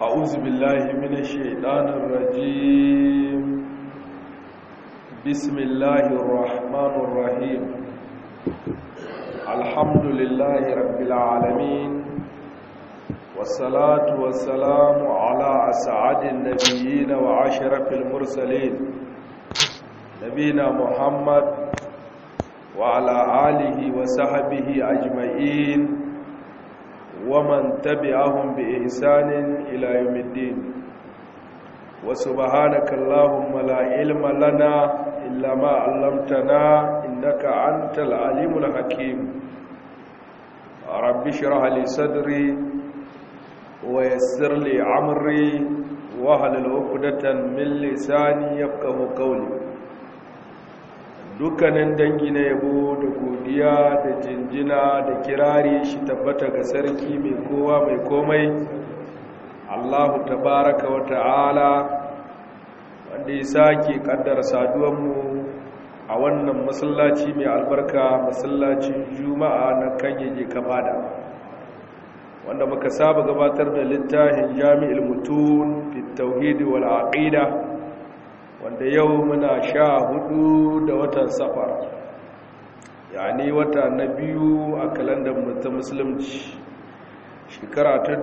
أعوذ بالله من الشيطان الرجيم بسم الله الرحمن الرحيم الحمد لله رب العالمين والصلاة والسلام على أسعد النبيين وعشرف المرسلين نبينا محمد وعلى آله وصحبه أجمعين ومن تبعهم بإحسان إلى يوم الدين وسبحانك اللهم لا علم لنا إلا ما علمتنا إنك أنت العليم الحكيم رب اشرح لي صدري ويسر لي عمري واحلل عقدة من لساني يفقه قولي dukkanin dangi na yabo da godiya da jinjina da kirari shi tabbata ga sarki mai kowa mai komai allahu tabaraka wa ta'ala wanda ya sake kaddara saduwanmu a wannan masallaci mai albarka masallacin juma'a na kanyage kamada wanda muka saba gabatar da littafin jami'il mutun fi tauhidi wal aqida wanda yau muna sha hudu da watan safar yani wata na biyu a kalandar ta musulunci shekara ta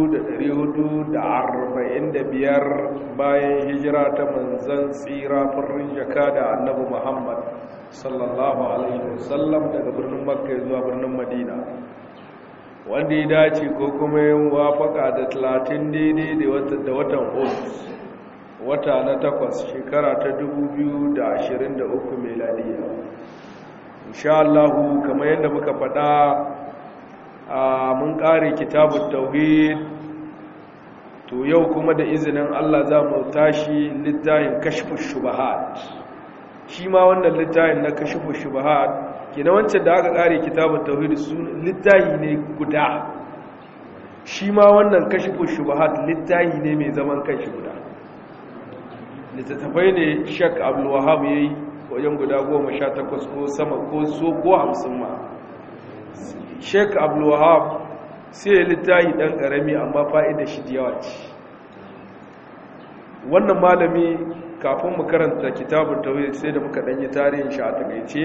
biyar bayan hijira ta manzan tsira farin jaka da annabi muhammad sallallahu alaihi wasallam daga birnin makka zuwa birnin madina wanda ya dace ko kuma yin wafaka da talatin daidai da watan otus wata na takwas shekara ta 2023 meladiya insha Allahu kamar yadda muka faɗa a mun ƙare kitabun tauhid to yau kuma da izinin Allah za mu tashi littafin kashfus shubahat shi ma wannan littafin na kashfus shubahat kina wancan da aka ƙare kitabun tauhid su littafi ne guda shi ma wannan kashfus shubahat littafi ne mai zaman kanshi guda littattafai ne shak abdullahab ya yi wajen guda goma sha takwas ko sama ko so ko hamsin ma shek abdullahab sai ya littahi ɗan ƙarami amma fa'ida shi yawa ce wannan malami kafin mu karanta kitabun tauhid sai da muka ɗanyi tarihin shi a takaice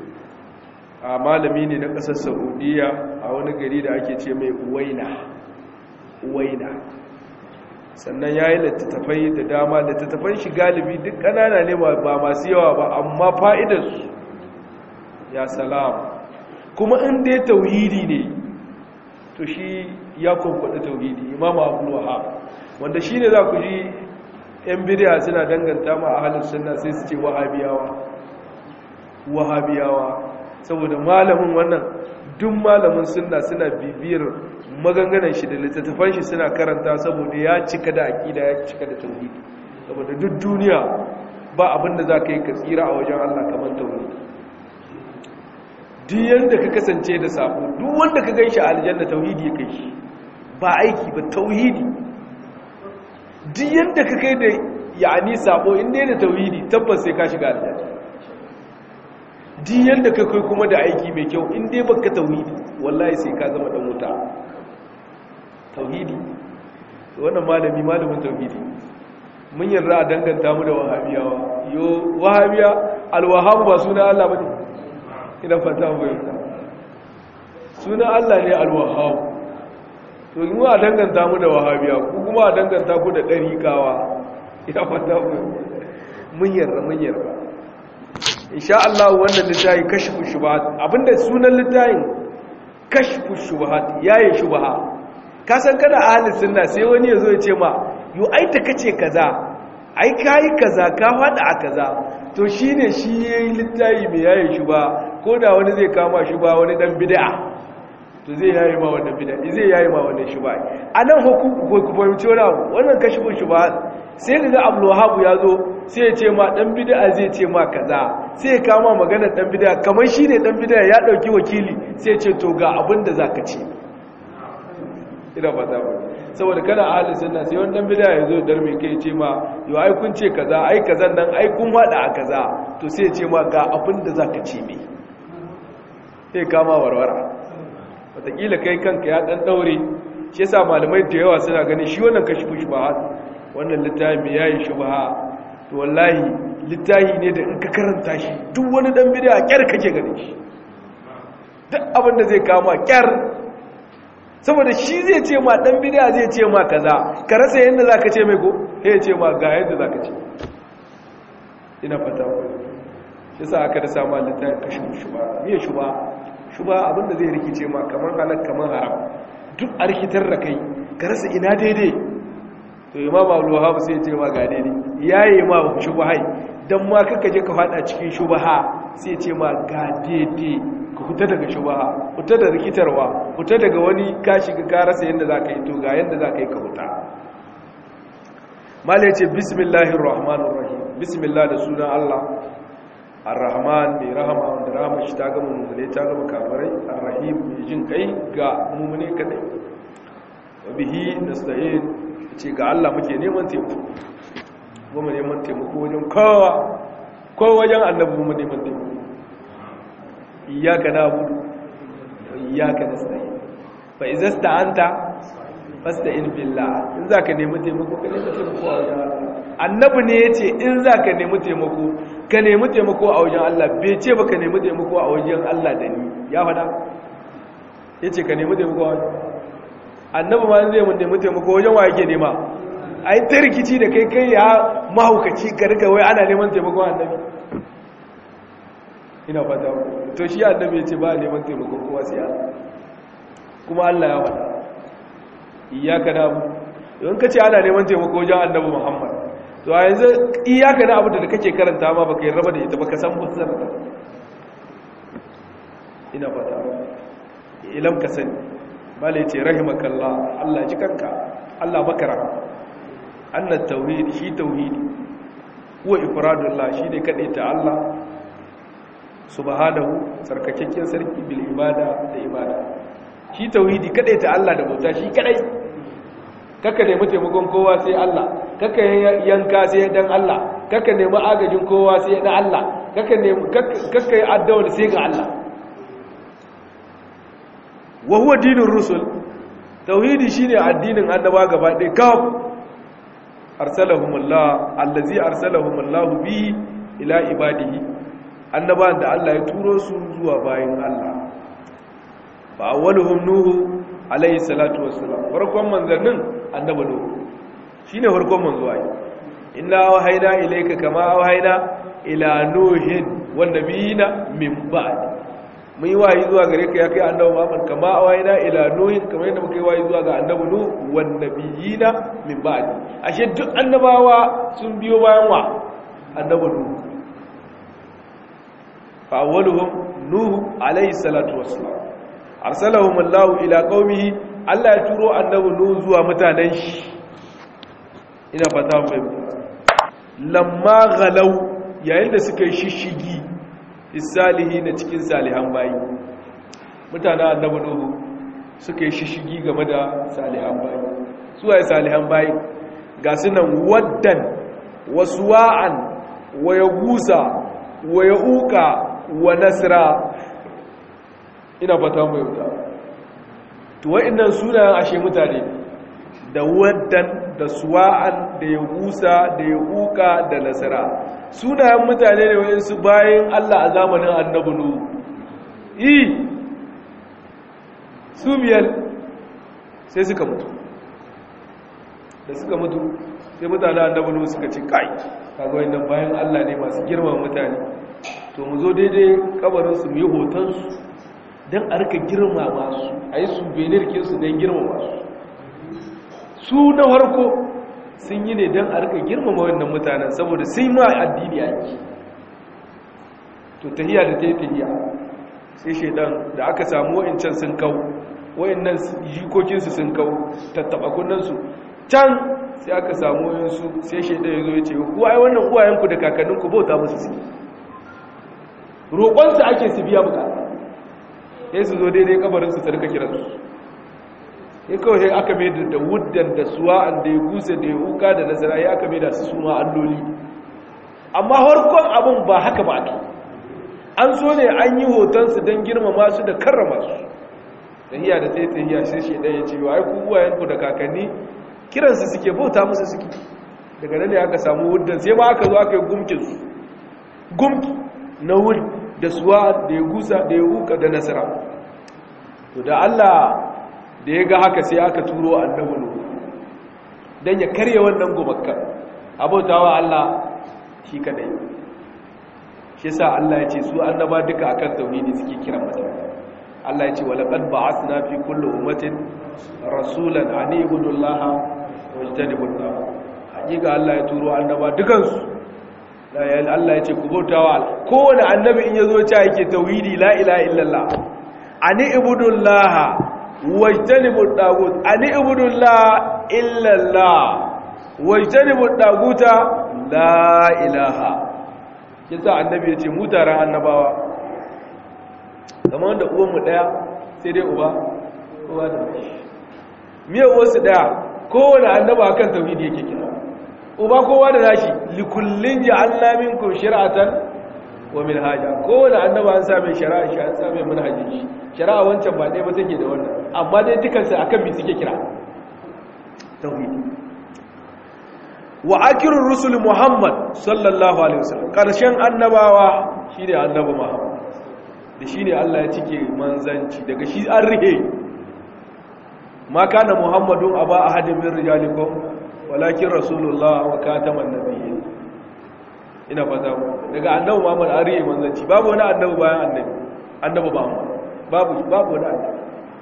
a malami ne na ƙasar saudiya a wani gari da ake ce mai uwaina uwaina sannan ya yi littattafai da dama littattafan shi galibi duk ƙanana ne ba masu yawa ba amma fa'idarsu ya salama kuma inda ya tauhidi ne to shi ya kwamfada tauhidi imam abu wahab wanda shi ne za ku ji 'yan bidiya suna danganta ma a halin suna sai su ce wahabiyawa wahabiyawa saboda malamin wannan duk malamin sunna suna bibiyar maganganan shi da littattafan shi suna karanta saboda ya cika da aƙida ya cika da tauhidi saboda duk duniya ba abinda za ka yi ka tsira a wajen Allah kamar tauhidi duk yadda ka kasance da sabo duk wanda ka gan shi a aljanna tauhidi ya kai shi ba aiki ba tauhidi duk yadda ka kai da ya'ani sabo inda yana tauhidi tabbas sai ka shiga aljanna duk yadda ka kai kuma da aiki mai kyau inda baka tauhidi wallahi sai ka zama dan wuta tauhidi wannan malami malamin tauhidi mun yarda a danganta mu da wahabiyawa yo wahabiya alwahab ba suna Allah bane idan fata mu yarda suna Allah ne alwahab to in mu a danganta mu da wahabiya ku kuma a danganta ku da dariqawa idan fata mu mun yarda mun yarda insha Allah wannan littafi kashfu shubahat abinda sunan littafin kashfu shubahat yayin shubaha ka san kana ahalin sunna sai wani ya zo ya ce ma yo ai ta kace kaza ai kai kaza ka fada a kaza to shine shi yayi littayi mai yayin shi ba ko da wani zai kama shi ba wani dan bid'a to zai yayi ma wannan bid'a zai yayi ma wannan shi ba anan hukuku ko ku fahimci wani abu wannan kashifin shi ba sai kaga Abdul Wahhab ya zo sai ya ce ma dan bid'a zai ce ma kaza sai ya kama maganar dan bid'a kamar shine dan bid'a ya dauki wakili sai ya ce to ga abin da zaka ce ina fata ba saboda kana ahalin sunna sai wani dan bid'a yazo dar mai kai ce ma yo ai kun ce kaza ai kazan nan ai kun hada a kaza to sai ya ce ma ga abin da zaka ce me sai kama warwara wataƙila kai kanka ya dan daure shi yasa malamai da yawa suna ganin shi wannan kashfu shubahat wannan littafi yayi shubaha to wallahi littafi ne da in ka karanta shi duk wani dan bid'a kyar kake ganin shi duk abin da zai kama kyar saboda shi zai ce ma dan bid'a zai ce ma kaza ka rasa yanda zaka ce mai ko sai ya ce ma ga yanda zaka ce ina fata shi sa aka da samu littafin kashin shuba miye shuba shuba abin da zai rikice ma kamar halal kamar haram duk a rikitar da kai ka rasa ina daidai to imam abu wahab sai ya ce ma ga daidai yayi ma shubahai dan ma kaka je ka fada cikin shubaha sai ya ce ma ga daidai ka fita daga shubaha fita da rikitarwa fita daga wani ka shiga ka rasa yadda za ka yi to ga yadda za ka yi ka fita mala ya ce bismillahir rahmanir rahim bismillah da sunan allah ar-rahman mai rahama wanda rahama shi ta gama mummune ta gama kafirai ar-rahim mai jin kai ga mummune kadai wa bihi nasta'in ce ga allah muke neman taimako kuma neman taimako wajen kowa ko wajen annabi mu neman taimako iyaka na'budu wa iyaka nasta'in fa idza sta'anta fasta'in billah in zaka nemi taimako ka nemi taimako a wajen Allah annabi ne yace in zaka nemi taimako ka nemi taimako a wajen Allah bai ce ba ka nemi taimako a wajen Allah da ni ya fada yace ka nemi taimako a wajen annabi ma zai mun nemi taimako wajen wa yake nema ai ta rikici da kai kai ya mahaukaci ka rika wai ana neman taimako annabi ina fata to shi annabi yace ba neman taimako kowa sai Allah kuma Allah ya faɗa iyaka na abu yawan ka ce ana neman taimako wajen annabi muhammad to a yanzu iyaka na abu da kake karanta ma baka yi raba da ita baka san mutsar ta ina fata ilam ka sani bala ya ce rahimakallah allah ji kanka allah baka rahama annan tauhidi shi tauhidi huwa ifradullah shi ne kaɗai ta allah subhanahu sarkakakken sarki bil ibada da ibada shi tauhidi kadai ta Allah da bauta shi kadai kaka nemi taimakon kowa sai Allah kaka yanka sai dan Allah kaka nemi agajin kowa sai dan Allah kaka nemi kaka yi addu'a sai ga Allah wa huwa dinur rusul tauhidi shine addinin annaba gaba ɗaya kaf arsalahumullah allazi arsalahumullahu bi ila ibadihi annabawan da Allah ya turo su zuwa bayin Allah fa awwaluhum nuhu alayhi salatu wassalam farkon manzannin annabi nuhu shine farkon manzo ai inna wahayna ilayka kama wahayna ila nuhin wan nabiyina min ba'd mun yi wahayi zuwa gare ka ya kai annabi Muhammad kama wahayna ila nuhin kamar yadda muka yi wahayi zuwa ga annabi nuhu wan nabiyina min ba'd ashe duk annabawa sun biyo bayan wa annabi nuhu fa awwaluhum nuhu alayhi salatu wassalam arsalahum Allah ila qaumihi Allah ya turo annabi nuhu zuwa mutanen shi ina fata mai lamma ghalau yayin da suka yi shishigi isalihi na cikin salihan bayi mutanen annabi nuhu suka yi shishigi game da salihan bayi su waye salihan bayi ga sunan waddan wasuwa'an wa yagusa wa yauka wa nasra ina fata mai wuta to wa'annan sunayen ashe mutane da waddan da suwa'an da ya gusa da ya uka da nasara sunayen mutane ne wa'insu bayan Allah a zamanin annabi nuhu yi su biyar sai suka mutu da suka mutu sai mutane annabi nuhu suka ce kai kaga wannan bayan Allah ne masu girman mutane to mu zo daidai kabarinsu mu yi hotonsu don a rika girma masu a yi su benirkinsu don girma masu su na harko sun yi ne don a rika girmama wannan mutanen saboda sai ma addini ake to tahiya da ta yi tahiya sai shaidan da aka samu wa'incan sun kau wa'innan jikokinsu sun kau tattaba kunnansu can sai aka samu wa'insu sai shaidan ya zo ya ce kuwa ai wannan uwayenku da kakanninku bauta musu suke roƙonsu ake su biya bukata sai su zo daidai kabarinsu su rika kiransu ya kawai sai aka mai da wuddan da suwa'an da ya gusa da ya huka da nasara ya aka mai da su suma alloli amma harkon abin ba haka ba ake an so ne an yi hotonsu don girmama su da karrama su tahiya da tai tahiya sai shi ɗaya ya ce ai ku uwayenku da kakanni kiransu suke bauta musu suke daga nan ne aka samu wuddan sai ma aka zo aka yi gumkin su gumki na wud da suwa da ya gusa da ya huka da nasara to da Allah da ya ga haka sai aka turo annabi nuhu dan ya karye wannan gumakka abautawa Allah shi kadai shi yasa Allah ya ce su annaba duka akan tauhidi suke kiran mutane Allah ya ce wa laqad ba'athna fi kulli ummatin rasulan an ibudu Allah wa yajtanibu Allah hakika Allah ya turo annaba dukan su Allah ya ce ku bautawa kowane annabi in yazo ya yake tauhidi la ilaha illallah an ibudu Allah wa yajtanibu tagut an ibudu Allah illallah wa yajtanibu taguta la ilaha yasa annabi ya ce mu taron annabawa kamar wanda uwanmu ɗaya sai dai uba uba da mashi miyar wasu ɗaya kowane annaba kan tauhidi yake kira uba kowa da nashi likullin ya Allah minkum shari'atan wa minhaja kowane annaba an sa mai shari'a shi an sa mai manhajin shi shari'a wancan ba ɗaya ba take da wannan amma dai dukansu akan bi suke kira tauhidi wa akirur rusul muhammad sallallahu alaihi wasallam karshen annabawa shine annabi muhammad da shine Allah ya cike manzanci daga shi an rihe ma kana muhammadun aba ahadin min rijalikum walakin rasulullah wa kataman nabiyyin ina fata mu daga annabi muhammad an rihe manzanci babu wani annabi bayan annabi annabi ba mu babu babu wani annabi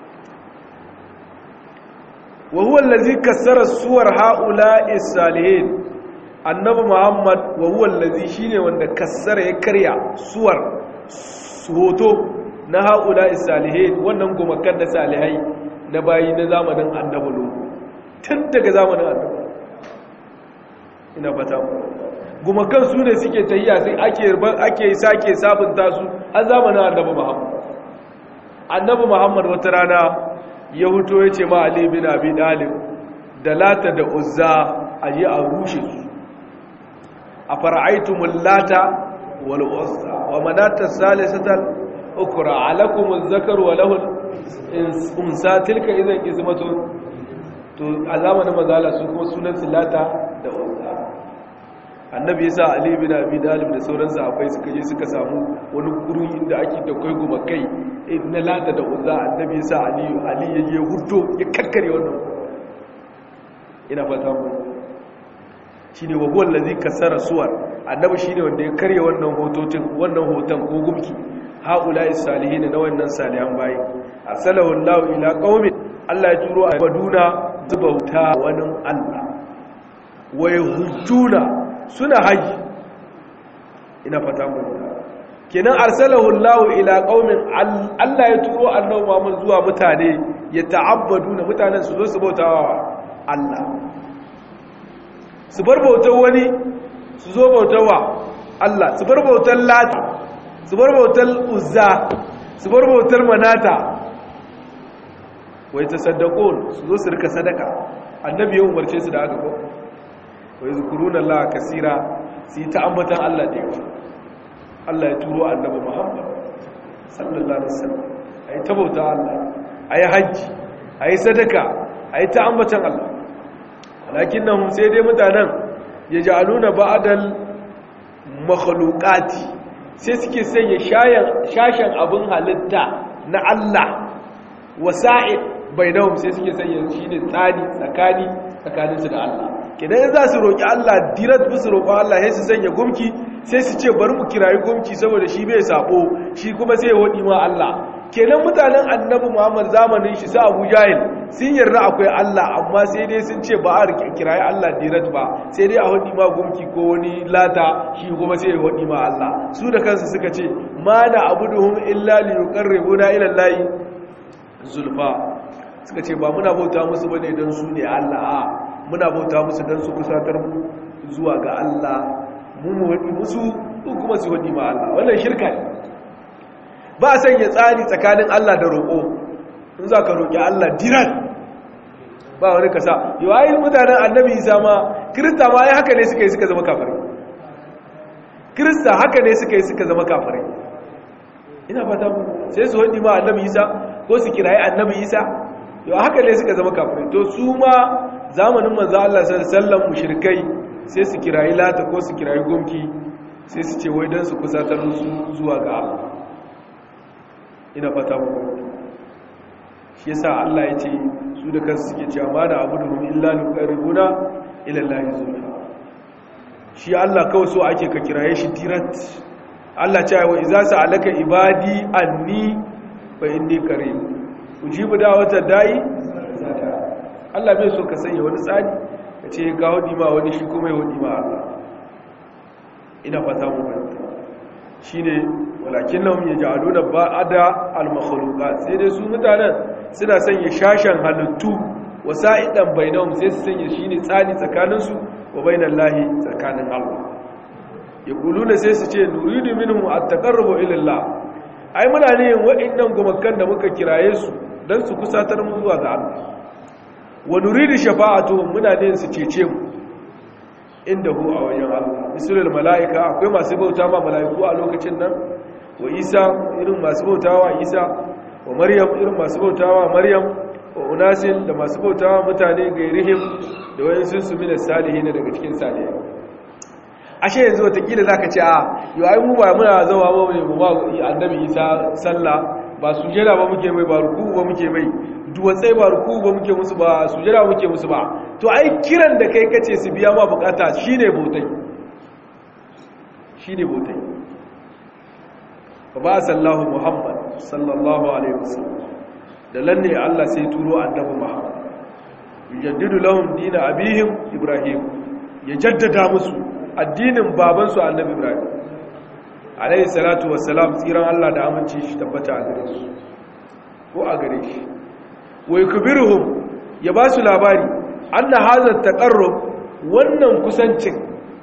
وهو الذي كسر الصور هؤلاء الصالحين annabi muhammad wa huwa allazi shine wanda kassara ya karya suwar hoto na haula salihin wannan gumakan da salihai na bayi na zamanin annabi lu tun daga zamanin annabi ina fata gumakan su ne suke tayya sai ake ake sake sabunta su har zamanin annabi muhammad annabi muhammad wata rana ya huto ya ce ma Ali bin Abi Dalib da Lata da Uzza a yi a rushe su a fara'aitumul Lata wal Uzza wa manata salisatal ukra alakumuz zakar wa lahul unsa tilka idan ismatu to a zamanin mazala su kuma sunan su Lata da Uzza annabi yasa Ali bin Abi Dalib da sauran sahabbai suka je suka samu wani guri inda ake da kai goma kai na lata da uzza annabi yasa Ali Ali ya je huto ya kakkare wannan ina fata mu shine wa huwa allazi kasara suwar annabi shine wanda ya karye wannan hototin wannan hoton ko gumki haula'i salihin na wannan salihan bayi arsalahu Allah ila qaumin Allah ya turo a Baduna zubauta wani Allah wa yahujuna suna haji ina fata mu kenan arsalahu Allahu ila qaumin Allah ya turo annabi Muhammad zuwa mutane ya ta'abbaduna mutanen su zo su bautawa Allah su bar bautar wani su zo bautawa Allah su bar bautar Lata su bar bautar Uzza su bar bautar Manata wai tasaddaqun su zo su rika sadaka annabi ya umarce su da haka ko wa yazkuruna Allah kaseera su yi ta ambatan Allah da yawa Allah ya turo annabi Muhammad sallallahu alaihi wasallam ayi ta bauta Allah ayi haji ayi sadaka ayi ta ambatan Allah lakinnahum sai dai mutanen yaj'aluna ba'dal makhluqati sai suke sanya shayan shashan abin halitta na Allah wasa'id bainahum sai suke sanya shine tsani tsakani tsakaninsu da Allah kidan za su roki Allah dirat bisu roƙon Allah sai su sanya gumki sai su ce bari mu kirayi gumki saboda shi bai sabo shi kuma sai ya wadi ma Allah kenan mutanen annabi Muhammad zamanin shi sa Abu Jahil sun yarda akwai Allah amma sai dai sun ce ba a kirayi Allah dirat ba sai dai a wadi ma gumki ko wani lata shi kuma sai ya wadi ma Allah su da kansu suka ce ma na abuduhum illa li yuqarribuna ila Allah zulfa suka ce ba muna bauta musu bane dan su ne Allah a muna bauta musu dan su kusatar mu zuwa ga Allah mu mu wadi musu kuma su wadi ma Allah wannan shirka ne ba a sanya tsari tsakanin Allah da roƙo in za ka roƙi Allah diran ba wani kasa yau ayi mutanen annabi isa ma kirista ma ya haka ne suka yi suka zama kafirai kirista haka ne suka yi suka zama kafirai ina fata sai su wadi ma annabi isa ko su kirayi annabi isa yau haka ne suka zama kafirai to su ma zamanin manzo Allah sallallahu alaihi wasallam mushrikai sai su kirayi lata ko su kirayi gumki sai su ce wai dan su kusatar su zuwa ga Allah ina fata mu shi yasa Allah ya ce su da kansu suke cewa ma da abuduhum illa liqarribuna ila Allah zulfa shi Allah kawai so ake ka kiraye shi dirat Allah ce wa iza sa'alaka ibadi anni fa inni karim ujibu da'wata da'i Allah bai so ka sanya wani tsari ka ce ga hudi ma wani shi kuma ya hudi ma Allah ina fata mu fahimta shine walakinnahum yaj'aluna ba'da al-makhluqat sai dai su mutanen suna sanya shashan halittu wasa'idan bainahum sai su sanya shine tsani tsakaninsu wa bainallahi tsakanin Allah yaquluna sai su ce nuridu minhum at-taqarrubu ila Allah ai muna ne wa'annan gumakan da muka kiraye su dan su kusatar mu zuwa ga Allah wa nuridu shafa'atuhum muna ne su cece mu indahu a wajen Allah misalul mala'ika akwai masu bauta ma mala'iku a lokacin nan wa Isa irin masu bautawa Isa wa Maryam irin masu bautawa Maryam wa unasin da masu bautawa mutane gairihim da wayansu su mina salihin daga cikin salihai ashe yanzu watakila zaka ce a yau ai mu ba muna zawa ba mu ba annabi Isa sallah ba sujada ba muke mai ba ruku ba muke mai duwatsai ba ruku ba muke musu ba sujada ba muke musu ba to ai kiran da kai kace su biya ma bukata shine bautai shine bautai ba sallahu muhammad sallallahu alaihi wasallam da lalle Allah sai turo annabi muhammad yujaddidu lahum din abihim ibrahim ya jaddada musu addinin babansu annabi ibrahim alaihi salatu wassalam tsiran Allah da aminci shi tabbata a gare su ko a gare shi wa yakbiruhum ya ba su labari anna hadha taqarrub wannan kusancin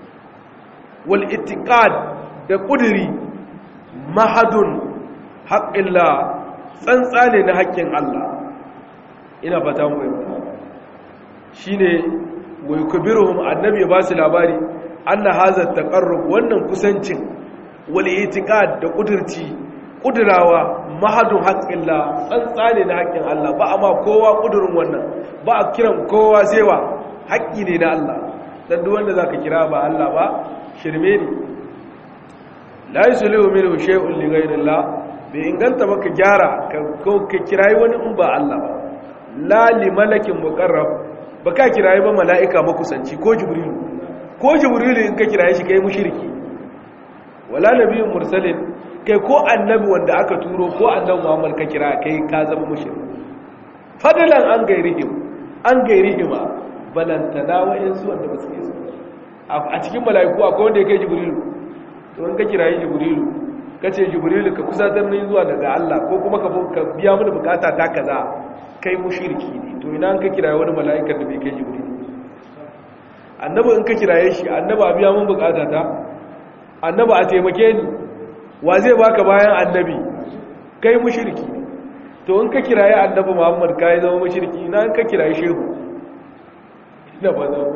wal ittiqad da kudiri mahadun haqqillah tsantsa ne na haƙƙin Allah ina fata mu fahimta shine wa yakbiruhum annabi ya ba su labari anna hadha taqarrub wannan kusancin wal itiqad da kudirci kudurawa mahadun haqqillah tsantsa ne na haƙƙin Allah ba amma kowa kudurin wannan ba a kiran kowa sai wa haƙƙi ne na Allah dan duk wanda zaka kira ba Allah ba shirme ne la yuslihu minhu shay'un li ghayrillah bai inganta ba ka gyara ka kirayi wani in ba Allah ba la li malakin muqarrab ba ka kirayi ba mala'ika makusanci ko jibrilu ko jibrilu in ka kirayi shi kai mushriki wala nabiyyun mursalin kai ko annabi wanda aka turo ko annabi Muhammad ka kira kai ka zama mushriki fadalan an gairihim an gairihima balantana wa'insu wanda ba su yi a cikin mala'iku akwai wanda ya kai jibrilu to in ka kirayi jibrilu ka ce jibrilu ka kusatar ni zuwa daga Allah ko kuma ka biya mini bukata ta kaza kai mushriki ne to ina ka kiraye wani mala'ikan da bai kai jibrilu annabi in ka kiraye shi annabi a biya min bukata ta annabi a taimake ni wa zai baka bayan annabi kai mushriki to in ka kiraye annabi Muhammad kai zama mushriki ina in ka kiraye shehu ina ba za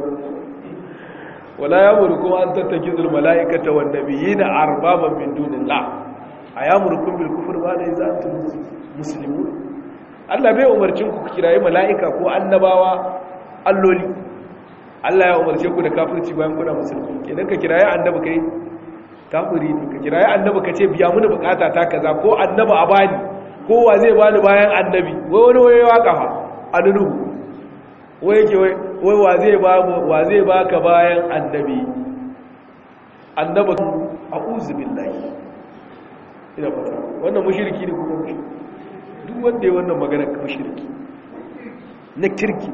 wala yamurukum an tattakizul malaikata wan nabiyina arbaban min dunillah ayamurukum bil kufri ba da iza antum muslimun Allah bai umarcin ku kirayi malaika ko annabawa alloli Allah ya umarce ku da kafirci bayan kuna musulmi kenan ka kirayi annabi kai kafiri ne ka kirayi annabi ka ce biya mini bukata ta kaza ko annabi a bani ko wa zai bani bayan annabi wai wani waye waka fa annuhu wai yake wai wai wa zai ba wa zai baka bayan annabi annabi a'udhu billahi ina fata wannan mushriki ne kuma mushriki duk wanda ya wannan magana mushriki na kirki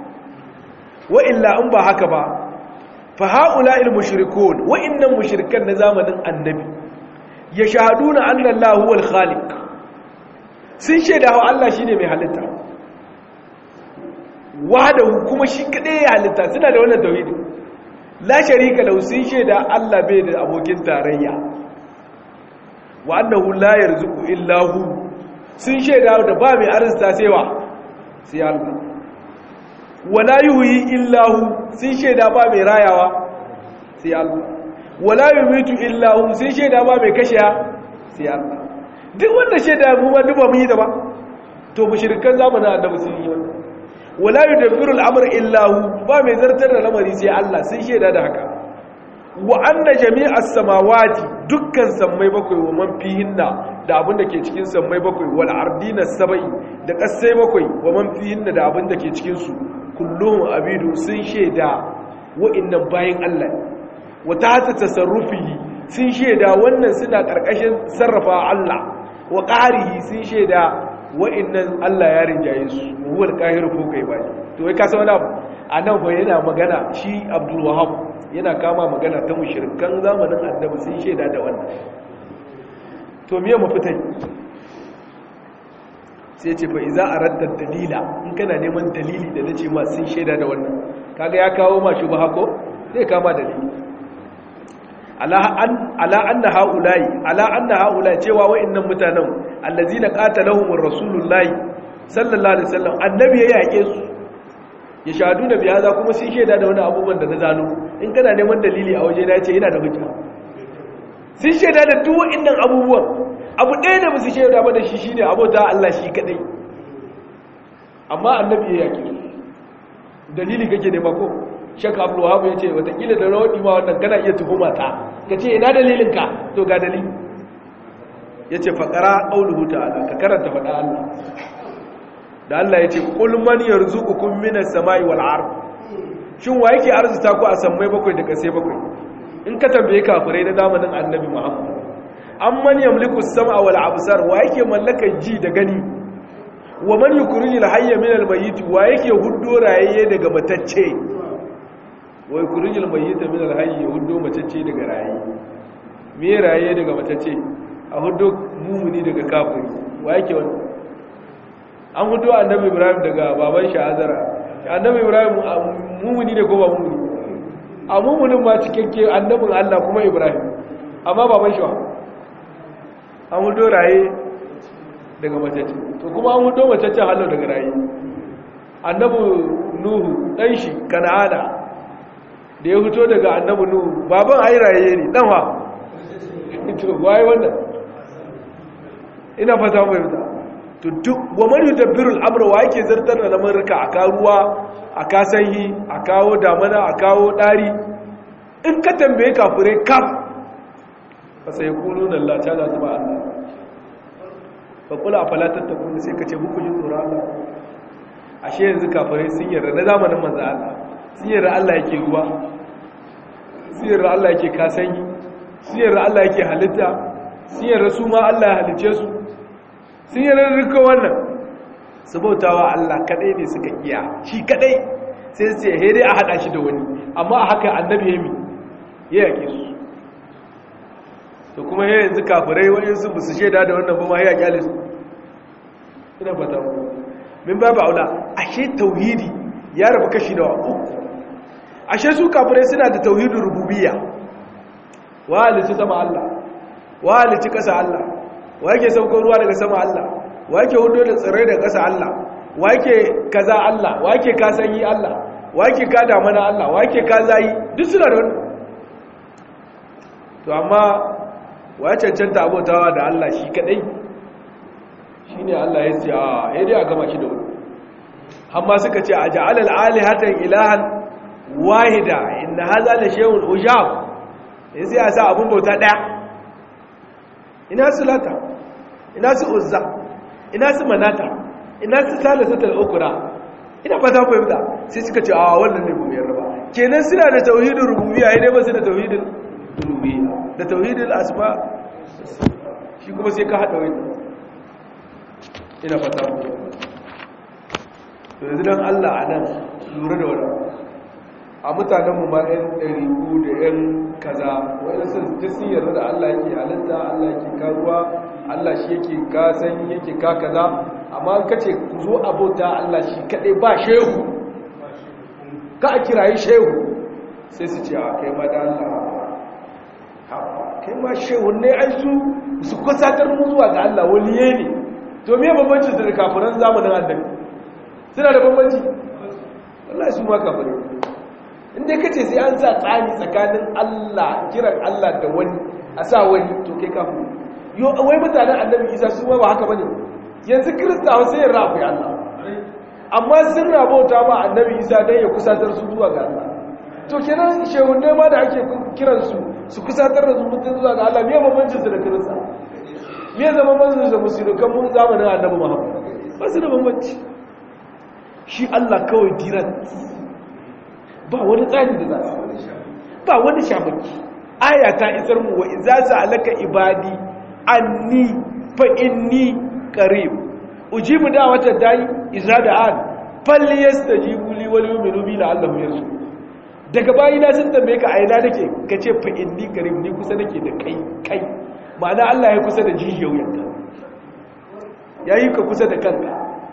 wa illa in ba haka ba fa haula'il mushrikun wa innal mushrikan na zamanin annabi yashhaduna anna Allahu huwal khaliq sun shaida wa Allah shine mai halitta wahdahu kuma shi kadai ya halitta suna da wannan tauhidi la sharika lahu sun shaida Allah bai da abokin tarayya wa annahu la yarzuqu illa hu sun shaida da ba mai arzita sai wa sai Allah wala yuhyi illa hu sun shaida ba mai rayawa sai Allah wala yumitu illa hu sun shaida ba mai kashiya sai Allah duk wanda shaida mu ma duba mun yi da ba to mushrikan zamanin annabi sun yi wannan wala yudabbiru al-amr illa hu ba mai zartar da lamari sai Allah sun sheda da haka wa anna jami'as samawati dukkan sammai bakwai wa man fihinna da abin da ke cikin sammai bakwai wal ardina sabai da kasai bakwai wa man fihinna da abin da ke cikin su kulluhum abidu sun sheda wa'annan bayin Allah wa ta tasarrufihi sun sheda wannan suna karkashin sarrafa Allah wa qarihi sun sheda wa'annan Allah ya rinjaye su huwal qahiru ko kai bai to wai ka san wani abu anan fa yana magana shi Abdul Wahhab yana kama magana ta mushrikan zamanin Annabi sun sheda da wannan to miye mafitai sai ce fa iza aradda dalila in kana neman dalili da nace ma sun sheda da wannan kaga ya kawo ma shubha ko zai kama dalili ala an ala anna haula'i ala anna haula'i cewa wa'annan mutanen allazina qatalahumur rasulullahi sallallahu alaihi wasallam annabi ya yake su ya shahadu da biya za kuma sun sheda da wani abubuwan da na zano in kana neman dalili a waje na ce yana da hujja sun sheda da duk wa'annan abubuwan abu ɗaya da musu shaida ba da shi shine abota Allah shi kadai amma annabi ya yake dalili kake nema ko shaka abu wahabu ya ce watakila da rawar ma wannan kana iya tuhuma ta ka ce ina dalilinka to ga dalili ya ce faƙara ƙauluhu ta'ala ka karanta faɗa Allah da Allah ya ce ƙulman yarzu ukun minas sama'i wal ard shin wa yake arzuta ku a sammai bakwai da kasai bakwai in ka tambaye kafirai na zamanin annabi muhammad an man yamliku sam'a wal absar wa yake mallakar ji da gani wa man yukhrijul hayya min al mayyit wa yake huddo rayaye daga matacce wa yukhrijul mayyita min al hayy huddo matacce daga rayaye me rayaye daga matacce a huddo mumuni daga kafiri wa yake wannan an huddo annabi ibrahim daga baban shi azara annabi ibrahim mumuni ne ko ba mumuni a mumunin ma cikakke annabin Allah kuma ibrahim amma baban shi wa an hudo raye daga macece to kuma an hudo macece hallo daga raye annabu nuhu dan shi kana'ana da ya fito daga annabu nuhu baban ai raye ne dan wa to wai wannan ina fata mai fita to duk wa man yudabbiru al-amra wa yake zartar da lamarka a karuwa a kasanyi a kawo damana a kawo dari in ka tambaye kafirai kaf fasai kulu na Allah ta za su ba Allah ba kula a falatar ta kuma sai ka ce muku yi tsoron Allah ashe yanzu kafirai sun yarda na zamanin manza Allah sun yarda Allah yake ruwa sun yarda Allah yake kasanyi sun yarda Allah yake halitta sun yarda su ma Allah ya halice su sun yarda rika wannan su bautawa Allah kadai ne suka iya shi kadai sai su ce dai a hada shi da wani amma a haka annabi ya mi ya yake su to kuma ya yanzu kafirai waɗansu ba su shaida da wannan ba ma ya kyale su ina fata mu min babu aula ashe tauhidi ya rabu kashi da uku ashe su kafirai suna da tauhidin rububiyya wa halici sama Allah wa halici ƙasa Allah wa yake saukar ruwa daga sama Allah wa yake hudo da tsirrai daga ƙasa Allah wa yake kaza Allah wa yake kasanyi Allah wa yake ka damana Allah wa yake ka zayi duk suna da wannan to amma wa ya cancanta abotawa da Allah shi kadai shi ne Allah ya ce a ya dai a gama shi da wani amma suka ce a ja'alal alihatan ilahan wahida inna haza la shay'un ujab in sai a sa abun bauta daya ina su lata ina su uzza ina su manata ina su salisatul ukra ina fata fahimta sai suka ce a wannan ne bu yarda ba kenan suna da tauhidin rububiyya ne ba su da tauhidin uluhiyya da tauhidul asma shi kuma sai ka hada wani ina fata mu to yanzu dan Allah anan lura da wannan a mutanen mu ma ɗan ɗariku da ɗan kaza wani sun ji sun yarda da Allah yake halitta Allah yake karuwa Allah shi yake ka san yake ka kaza amma kace ku zo abota Allah shi kadai ba shehu ka a kirayi shehu sai su ce a kai ma da Allah kai ma shehun ne ai su su kusatar mu zuwa ga Allah waliye ne to me bambanci da kafiran zamanin annabi suna da bambanci wallahi su ma kafirai inda kace sai an sa tsani tsakanin Allah kiran Allah da wani a sa wani to kai kafiri yo wai mutanen annabi Isa su ma ba haka bane yanzu kirista wasu yin rafi Allah amma sun rabauta ma annabi isa don ya kusatar su zuwa ga Allah to kenan shehunne ma da ake kiransu su kusatar da su mutum zuwa ga Allah me bambancin su da kirista me zama manzon da musulunkan mun zamanin annabi Muhammad ba su da bambanci shi Allah kawai diran ba wani tsari da za su ba wani shamaki aya ta isar mu wa iza sa'alaka ibadi anni fa inni qarib ujibu da'wata da'i iza da'an falyastajibu li wal yu'minu bi la'allahum yarshudun daga bayi na sun tambaye ka aina nake kace fa inni qarib ni kusa nake da kai kai ma'ana Allah ya kusa da jijiyar wuyanka yayi ka kusa da kanka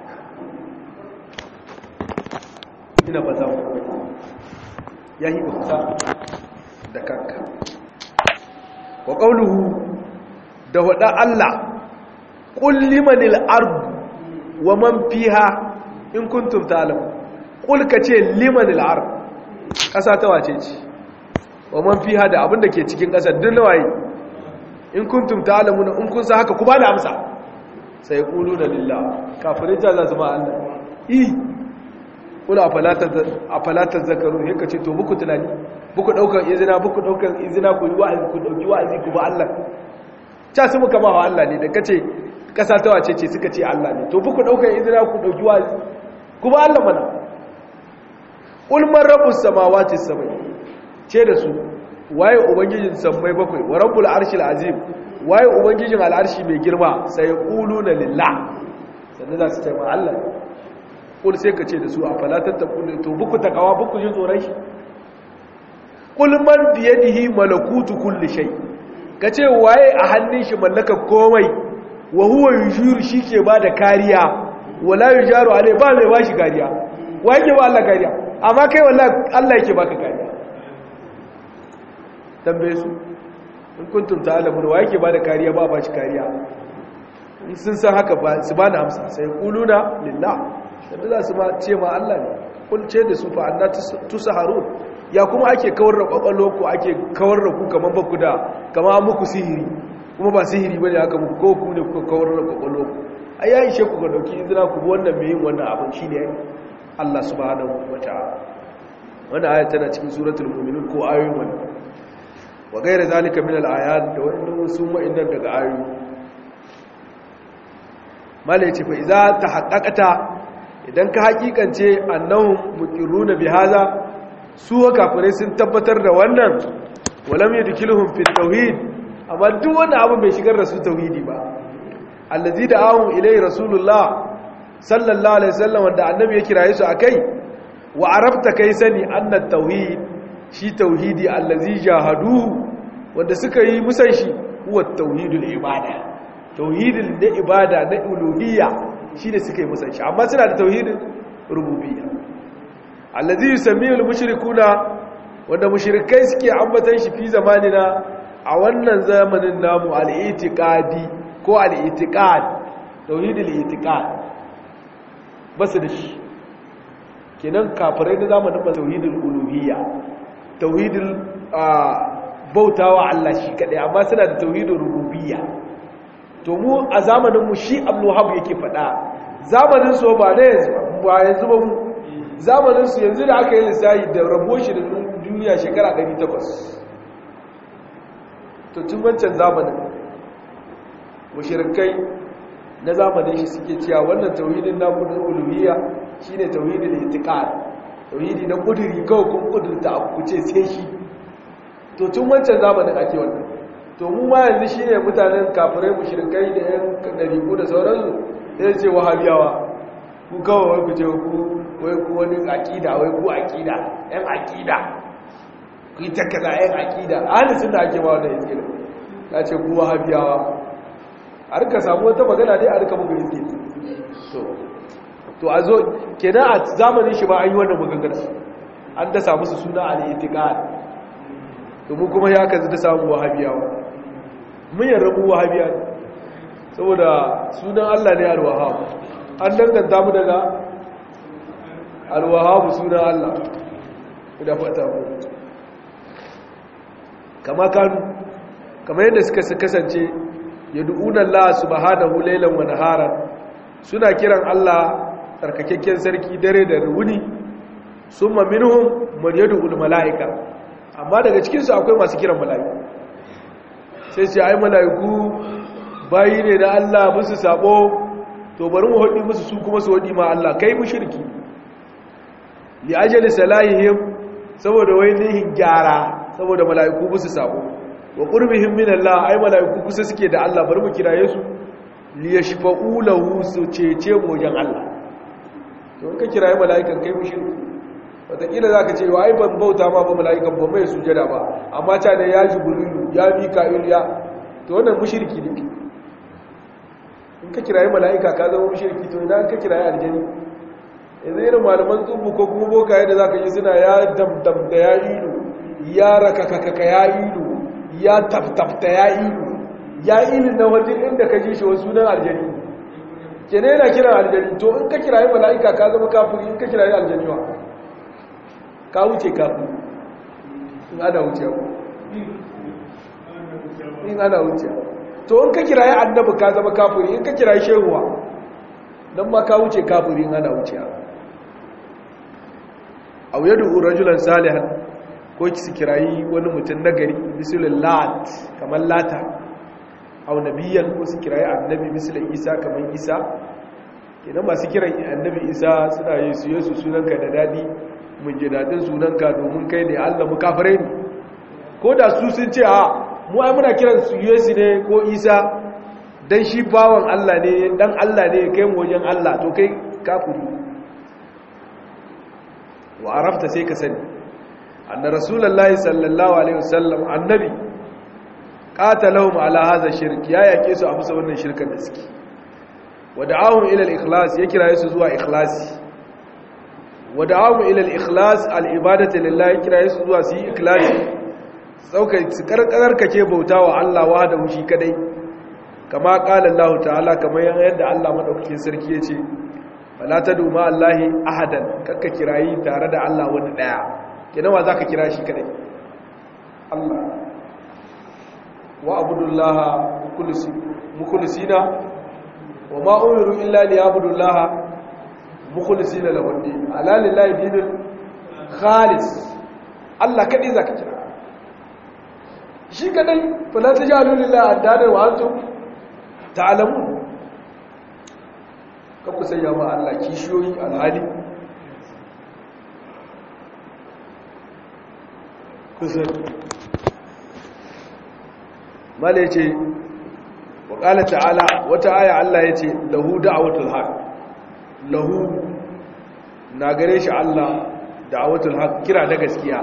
ina fata yayi ka kusa da kanka wa qawluhu da wada Allah qul limanil ard wa man fiha in kuntum ta'lamun qul kace limanil ard kasa ta wace ce wa man fiha da abinda ke cikin kasar duk nawaye in kuntum ta'lamun in kun san haka ku ba da amsa sai quluna lillah kafirin ta za su ma Allah i kula afalata zakaru ne ka ce to buku tunani buku daukar izina buku daukar izina ku yi wa'azi ku dauki wa'azi ku ba Allah ta su muka ba wa Allah ne da kace kasa ta wace ce suka ce Allah ne to buku daukar izina ku dauki wa'azi ku ba Allah mana qul man rabbus samawati sabai ce da su waye ubangijin sammai bakwai wa rabbul arshil azim waye ubangijin al'arshi mai girma sai quluna lillah sannan za su ce ma Allah kul sai ka ce da su a falatar ta kul to buku takawa buku jin tsoron shi kul man biyadihi malakutu kulli shay ka ce waye a hannun shi mallaka komai wa huwa yujiru shike bada kariya wala yujaru alai ba mai bashi kariya wa yake ba Allah kariya amma kai wallahi Allah yake baka kariya tambaye su in kuntum ta'lamun wa yake bada kariya ba bashi kariya sun san haka ba su bani amsa sai kuluna lillah da za su ma ce ma Allah ne kulce da su fa anna tusaharun ya kuma ake kawar da kwakwalo ku ake kawar da ku kamar baku da kama muku sihiri kuma ba sihiri bane haka muku ko ku ne kuka kawar da kwakwalo ku ai ya ishe ku ga dauki izina ku wannan mai yin wannan abin shine Allah subhanahu wataala wannan aya tana cikin suratul mu'minun ko ayoyin wannan wa gaira zalika min al-ayat da wannan sun wa'innan daga ayoyi mala yace fa idza tahaqqaqata idan ka hakikance annahum muqirruna bihaza su kafirai sun tabbatar da wannan walam yadkhiluhum fi tauhid amma duk wani abu bai shigar da su tauhidi ba allazi da'ahum ilai rasulullah sallallahu alaihi wasallam wanda annabi ya kiraye su akai wa arabta kai sani anna tauhid shi tauhidi allazi jahaduhu wanda suka yi musan shi huwa tauhidul ibada tauhidin da ibada na uluhiyya shi ne suka yi musan shi amma suna da tauhidin rububiyya allazi yusammiyu al-mushrikuna wanda mushrikai suke ambatan shi fi zamanina a wannan zamanin namu al-i'tiqadi ko al-i'tiqad tauhidul i'tiqad basu da shi kenan kafirai na zamanin ba tauhidul uluhiyya tauhidul bautawa Allah shi kadai amma suna da tauhidul rububiyya to mu a zamanin mu shi Abdul Wahhab yake faɗa zamanin su ba ne ba yanzu ba mu zamanin su yanzu da aka yi lissafi da rabo shi da duniya shekara 800 to tun wancan zamanin mushrikai na zamanin shi suke cewa wannan tauhidin namu na uluhiyya shine tauhidin itiqad tauhidi na kuduri kawai kun kudurta abu kuce sai shi to tun wancan zamanin ake wannan to mu ma yanzu shine mutanen kafirai mushrikai da yan dariku da sauransu sai ce wahabiyawa ku kawai wai ku ce ku wai ku wani aqida wai ku aqida yan aqida ku ta kaza yan aqida ahli sunna ake ba wannan izgil ta ce ku wahabiyawa a rika samu wata magana dai a rika muku izgil to to a zo kenan a zamanin shi ba an yi wannan maganar an da samu su suna al-itiqad to mu kuma ya kazi da samu wahabiyawa mun yarda mu wahabiya ne saboda sunan Allah ne al-wahhab an danganta mu daga al-wahhab sunan Allah da fata mu kama kanu kamar yadda suka kasance yad'una Allah subhanahu laylan wa naharan suna kiran Allah tsarkakakken sarki dare da wuni summa minhum man yad'u malaika amma daga cikin su akwai masu kiran mala'iku sai sai ai mala'iku bayi ne na Allah musu sabo to bari mu hodi musu su kuma su hodi ma Allah kai mushriki li ajali salahihim saboda wai nihin gyara saboda mala'iku musu sabo wa qurbihim min Allah ai mala'iku kusa suke da Allah bari mu kiraye su li yashfa'u lahu su cece mu wajen Allah to in ka kiraye mala'ikan kai mushriki wataƙila za ka ce wa ai ban bauta ma ba mala'ikan ba mai sujada ba amma ta ne ya jibrilu ya mika'il ya to wannan mushriki ne in ka kiraye mala'ika ka zama mushriki to idan ka kiraye aljani yanzu irin malaman tsubu ko kuma bokaye da za ka yi suna ya damdam da ya ilu ya rakakakaka ya ilu ya taftafta ya ilu ya ilu na wajen inda ka ji shi wasu sunan aljani ke ne yana kiran aljani to in ka kiraye mala'ika ka zama kafiri in ka kiraye aljani wa ka wuce kafin in ana wuce in ana wuce to in ka kiraye annabi ka zama kafiri in ka kiraye shehuwa don ma ka wuce kafiri in ana wuce a wuya da rajulan salihan ko ki kirayi wani mutum nagari misalin lat kamar lata au nabiyan ko su kirayi annabi misalin isa kamar isa kenan masu kiran annabi isa suna yi su yesu sunanka da dadi mun ji daɗin sunanka domin kai ne allah mu kafirai ne ko da su sun ce a mu ai muna kiran su yesu ne ko isa dan shi bawan allah ne dan allah ne kai mu wajen allah to kai kafiri wa arafta sai ka sani anna rasulullahi sallallahu alaihi wasallam annabi qatalahum ala hadha shirk ya yake su a bisa wannan shirkan da suke wada'ahum ila al-ikhlas ya kira su zuwa ikhlasi wada'ahum ila al-ikhlas al-ibadati lillahi kira su zuwa su yi ikhlasi sauka su karkar kake bautawa Allah wa da shi kadai kama qala Allah ta'ala kamar yadda Allah madaukakin sarki yace fala tadu ma Allahi ahadan kakka kirayi tare da Allah wani daya kenan wa zaka kira shi kadai Allah wa abudullaha mukhlisina wa ma umiru illa liyabudullaha mukhlisina lahu din ala lillahi dinul khalis Allah kadai zaka kira shi kadai fala tajalu lillahi addada wa antum ta'lamun kaku sanya ma Allah kishiyoyi alhali kusan mala ce wa ƙala ta'ala wata aya Allah ya ce lahu da'awatul haq lahu na gare shi Allah da'awatul haq kira da gaskiya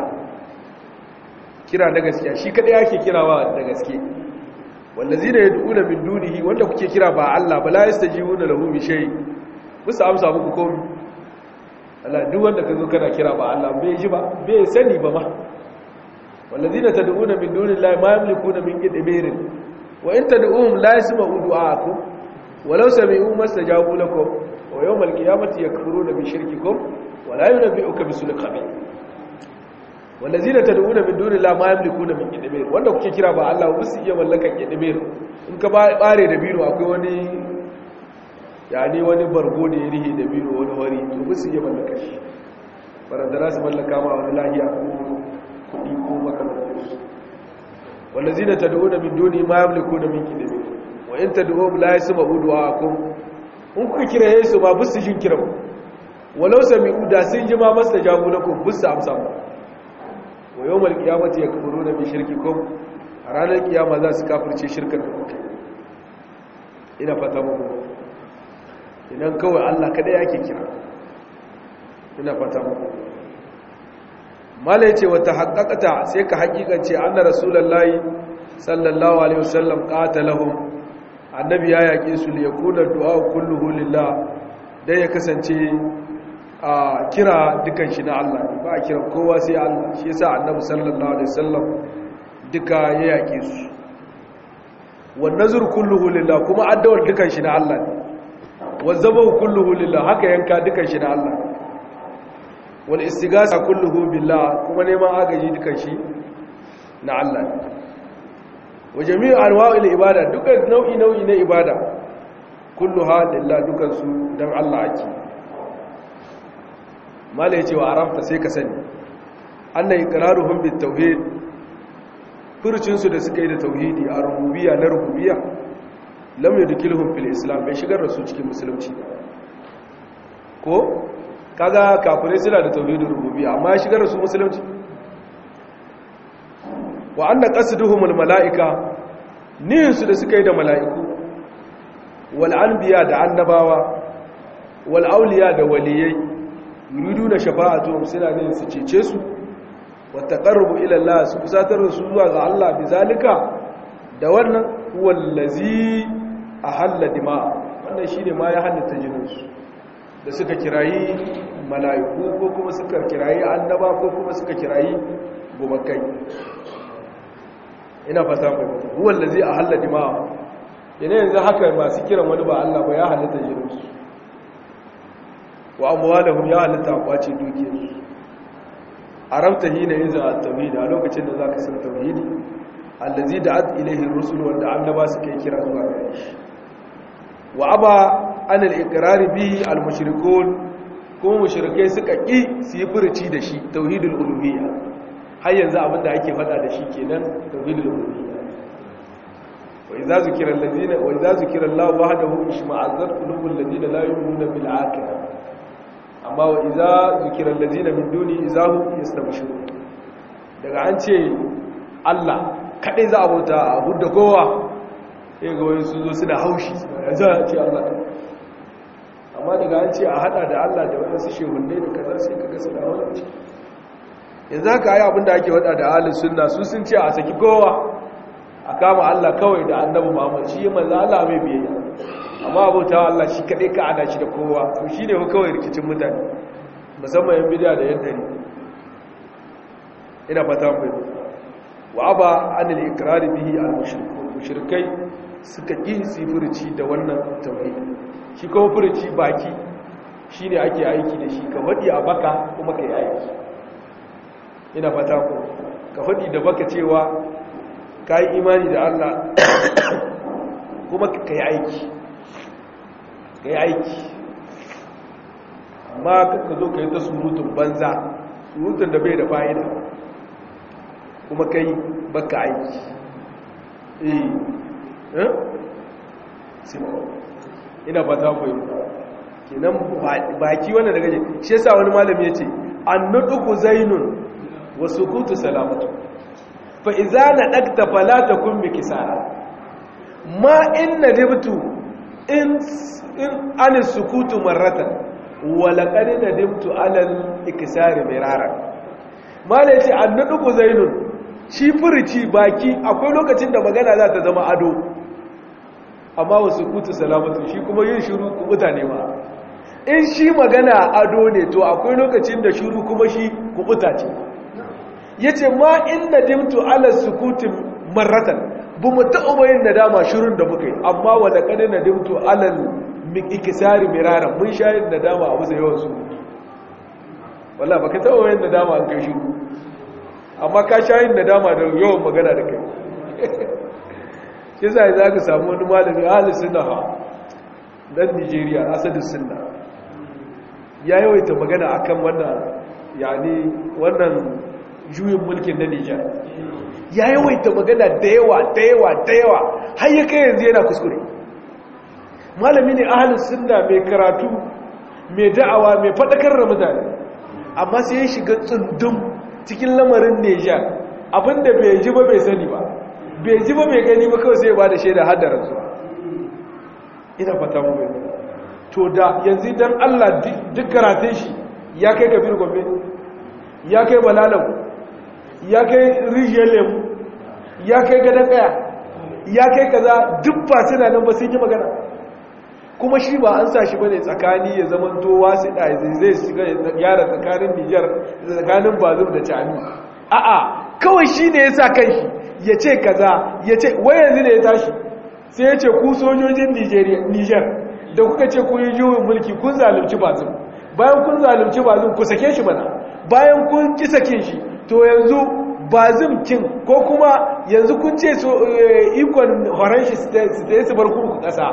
kira da gaskiya shi kada yake kirawa da gaske wallazina yad'una min dunihi wanda kuke kira ba Allah ba la yastajibuna lahu bi shay musu amsa muku komai Allah duk wanda kazo kana kira ba Allah bai ji ba bai sani ba ma wallazina tad'una min dunillahi ma yamlikuna min qidmirin wa in tad'uhum la yasma'u du'aakum walau sami'u mastajabu lakum wa yawmal qiyamati yakfuruna bi shirkikum wa la yunabbi'uka bisul khabir wallazina tad'una min dunillahi ma yamlikuna min qidmir wanda kuke kira ba Allah ba su iya mallakan qidmir in ka bare da biro akwai wani yani wani bargo da ya rihe da biro wani wari to ba su iya mallaka shi barandara su mallaka ma wani lahiya ko kudi ko makamantarsu wallazina tad'una min duni ma yamlikuna min qidmir wa in tad'uhum la yasma'u du'aakum in kuka kira Yesu ba bisu jin kiran walau sami'u da sun ji ma mastajabu lakum bisu amsa mu wa yawmal qiyamati yakfuruna bi shirkikum a ranar kiyama za su kafirce shirkar da kuke ina fata muku idan kawai Allah kada yake kira ina fata muku mala yace wata haqqaqata sai ka haƙiƙance anna rasulullahi sallallahu alaihi wasallam qatalahum annabi ya yaƙe su li yakuna du'a kulluhu lillah dai ya kasance a kira dukan shi na Allah ba a kira kowa sai Allah shi yasa annabi sallallahu alaihi wasallam duka ya yake su wan nazr kulluhu lillah kuma addawar dukan shi na Allah ne wazabu kulluhu lillah haka yanka dukan shi na Allah wal istighatha kulluhu billah kuma neman agaji dukan shi na Allah ne wa jami'u anwa'il ibada duka nau'i nau'i na ibada kullu halillah dukansu don Allah ake mala ya ce wa arafta sai ka sani anna iqraruhum bit tauhid furcinsu da suka yi da tauhidi a rububiyya na rububiyya lam yudkhiluhum fil islam bai shigar da su cikin musulunci ko kaga kafirai suna da tauhidin rububiyya amma ya shigar da su musulunci wa anna qasduhum al malaika niyyarsu da suka yi da mala'iku wal anbiya da annabawa wal auliya da waliyai yuriduna shafa'atuhum suna ne su cece su wa taqarrubu ila Allah su kusatar da su zuwa ga Allah bizalika da wannan wallazi ahalla dima'a wannan shine ma ya halatta jininsu da suka kirayi mala'iku ko kuma suka kirayi annaba ko kuma suka kirayi gumakai ina fata mai wallazi ahalla dima'a yana yanzu haka masu kiran wani ba Allah ba ya halatta jininsu wa amwalahum ya halatta a kwace dukiyarsu arabta hina yanzu a tauhidi a lokacin da zaka san tauhidi allazi da'at ilayhi ar-rusul wanda annaba suka kira zuwa gare shi wa aba an al-iqrar bihi al-mushrikun kuma mushrikai suka ki su yi furuci da shi tauhidul uluhiyya har yanzu abinda ake fada da shi kenan tauhidul uluhiyya wa idza zukira allazina wa idza zukira Allah wahdahu ishma'azzat qulubul ladina la yu'minuna bil akhirah amma wa idza zukira allazina min duni izahum yastabshirun daga an ce Allah kadai za a bauta a hudda kowa sai ga wani sun zo suna haushi za a ce Allah amma daga an ce a hada da Allah da waɗansu shehunne da kaza sai ka gasa da wani ce yanzu haka yi abinda ake wada da ahalin sunna su sun ce a saki kowa a kama Allah kawai da annabi Muhammad shi yi manzo Allah mai biyayya amma abota Allah shi kaɗai ka ana shi da kowa to shi ne kawai rikicin mutane musamman yan bidiya da yan dare ina fata mai wa aba anil ikrar bihi al mushrikun mushrikai suka ki sifirci da wannan tauhid shi kuma furci baki shine ake aiki da shi ka fadi a baka kuma kai aiki ina fata ku ka fadi da baka cewa kai imani da Allah kuma kai aiki kai aiki amma ka zo ka yi ta surutun banza surutun da bai da fa'ida kuma kai baka aiki eh ina fata mai kenan baki wannan daga je shi yasa wani malami yace annuduku zainun wa sukutu salamatu fa idza nadakta fala takun bikisara ma in nadibtu in in an sukutu marratan wa laqad nadibtu ala al-ikisari mirara malai yace annuduku zainun shi furici baki akwai lokacin da magana za ta zama ado amma wasu kutu salamatu shi kuma yin shiru kubuta ne ma in shi magana ado ne to akwai lokacin da shiru kuma shi kubuta ce ya ce ma in na dimtu ala sukutin marratan bu mu taɓa yin nadama shirun da muka yi amma wadda ƙani na dimtu alal ikisari miraran mun sha yin nadama a wasu yawan su wala ba ka taɓa yin nadama an kai shiru amma ka sha yin nadama da yawan magana da kai kisa za ka samu wani malami ahalin suna ha dan nigeria asadin suna ya yawaita magana akan wannan yani wannan juyin mulkin na nijar ya yawaita magana da yawa da yawa da yawa har ya kai yanzu yana kuskure malami ne ahalin suna mai karatu mai da'awa mai faɗakar da mutane amma sai ya shiga tsundum cikin lamarin nijar abinda bai ji ba bai sani ba bai ji ba mai gani ba kawai sai ba da shaida haddarar zuwa ina fata mu bai to da yanzu dan Allah duk karatun shi ya kai kafir gombe ya kai balalau ya kai rijiyar lemu ya kai gadon kaya ya kai kaza duk ba suna nan ba sun yi magana kuma shi ba an sa shi bane tsakani ya zaman to wasu da zai shiga yara tsakanin Nijar tsakanin Bazum da Chami a'a kawai shi ne ya sa kanshi ya ce kaza ya ce wai yanzu ne ya tashi sai ya ce ku sojojin niger da kuka ce ku yi juyin mulki kun zalunci bazin bayan kun zalunci bazin ku sake shi mana bayan kun ki sake shi to yanzu bazin kin ko kuma yanzu kun ce ikon horon shi su ta su bar kurku kasa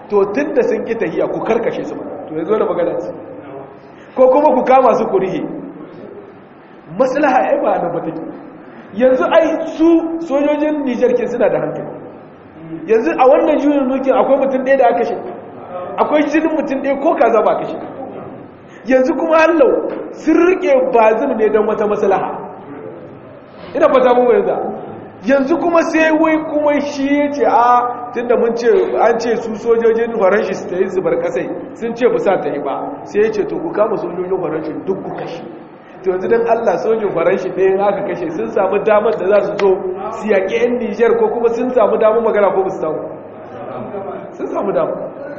to tun da sun ƙi tahiya ku karkashe su to ya zo da magana ce ko kuma ku kama su ku rihe maslaha ai ba nan ba take yanzu ai su sojojin Niger ke suna da hankali yanzu a wannan juyin mulkin akwai mutum ɗaya da aka kashe akwai jinin mutum ɗaya ko kaza ba kashe yanzu kuma hallau sun rike bazim ne don wata maslaha ina fata mun yanzu yanzu kuma sai wai kuma shi ya ce a tunda mun ce an ce su sojojin faranshi su ta yi zubar kasai sun ce ba sa ta yi ba sai ya ce to ku kama sojojin faranshi duk ku kashe to yanzu don allah sojin faranshi ɗaya aka kashe sun samu damar da za su zo su yaƙi 'yan nijar ko kuma sun samu damar magana ko ba su samu sun samu damar